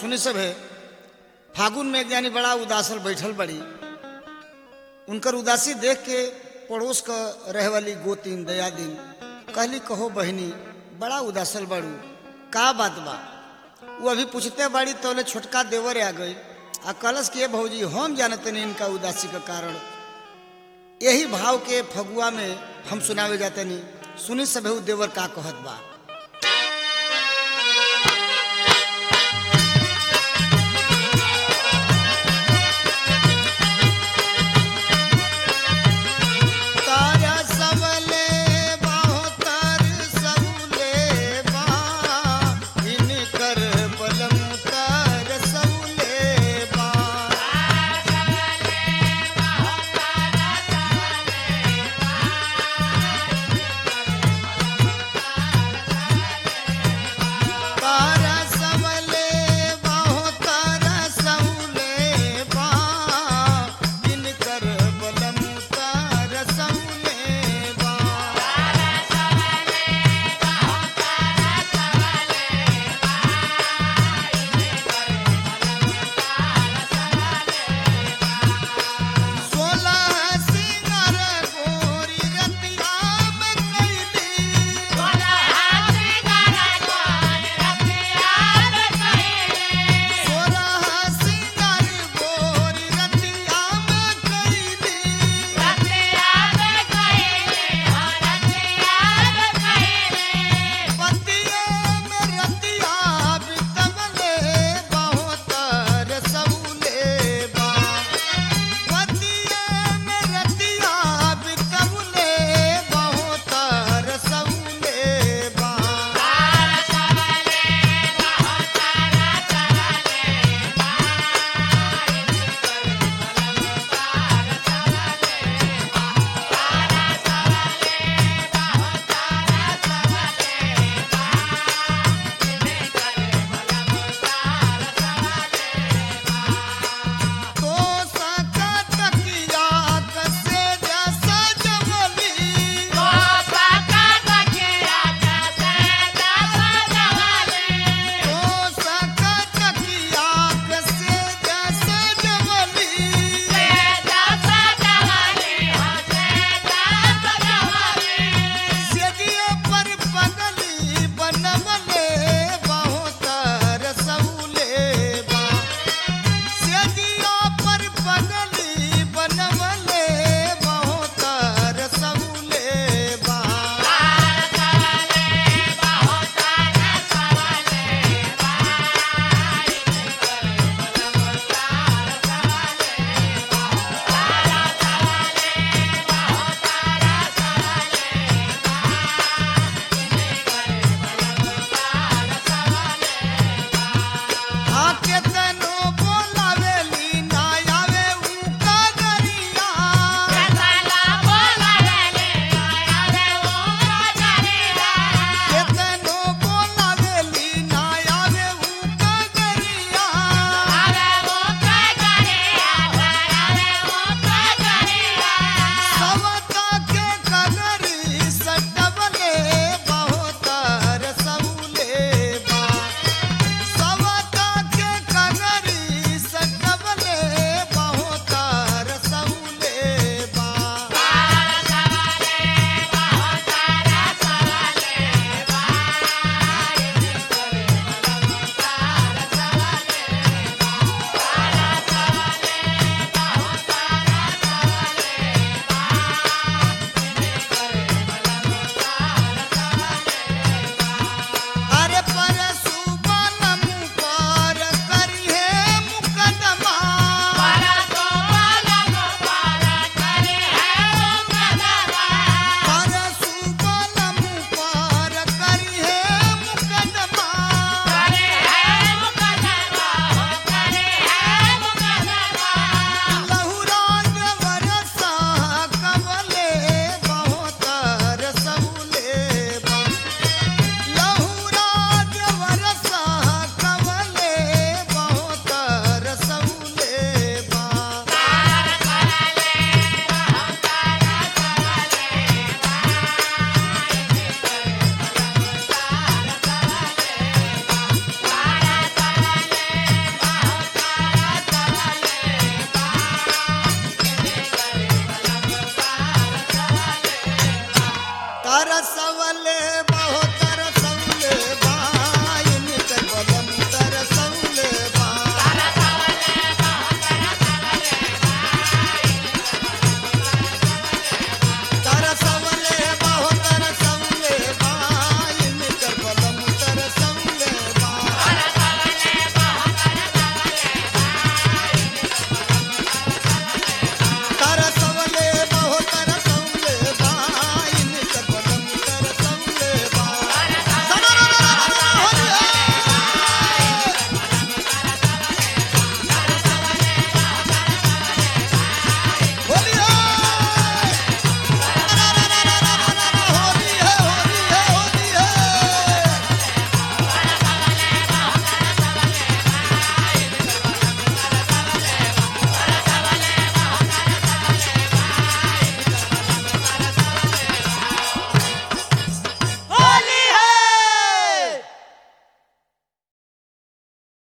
सुनी सब है फागुन में एक जानी बड़ा उदासल बैठल बड़ी उनकर उदासी देख के पड़ोस क रहे वाली गोतीन दयादीन कहली कहो बहनी बड़ा उदासल बड़ू का बात बा वो अभी पूछते बाड़ी तोले छोटका देवर आ गई आ कलश के भौजी हम जानते नहीं इनका उदासी का कारण यही भाव के फगुआ में हम सुनावे जाते नहीं सुनी सब देवर का कहत बा